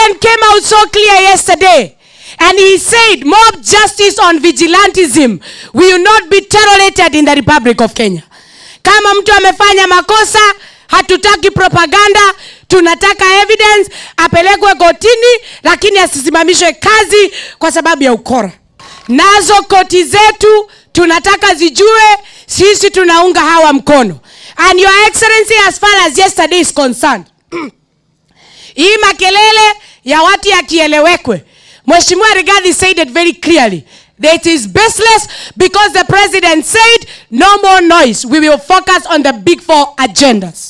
president came out so clear yesterday and he said mob justice on vigilantism will not be tolerated in the republic of kenya kama mtu amefanya makosa hatutaki propaganda tunataka evidence apelekwe kotini lakini asisimamishwe kazi kwa sababu ya ukora nazo koti zetu tunataka zijue sisi tunaunga hawa mkono and your excellency as far as yesterday is concerned hii makelele ya watu yakielewekwe mheshimiwa rigathi said it very clearly that it is baseless because the president said no more noise we will focus on the big four agendas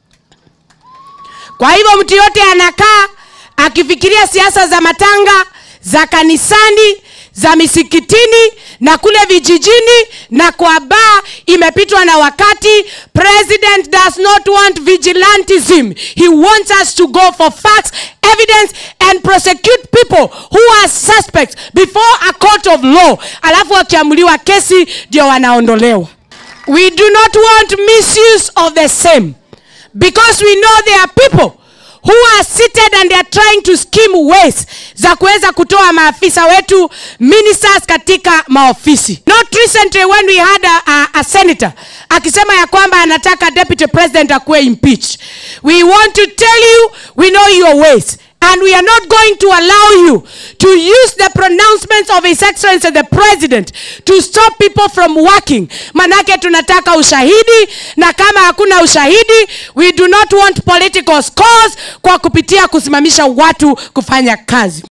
kwa hivyo mtu yote anakaa akifikiria siasa za matanga za kanisani za misikitini na kule vijijini na kwa baa imepitwa na wakati president does not want vigilantism he wants us to go for facts evidence and prosecute people who are suspects before a court of law alafu wakiamuliwa kesi ndio wanaondolewa we do not want misuse of the same because we know there are people who are seated and they are trying to scheme ways za kuweza kutoa maafisa wetu ministers katika maofisi not recently when we had a, a, a senator akisema ya kwamba anataka deputy president akuwe impeached we want to tell you we know your ways and we are not going to allow you to use the pronouncements of his excellency the president to stop people from working manake tunataka ushahidi na kama hakuna ushahidi we do not want political scores kwa kupitia kusimamisha watu kufanya kazi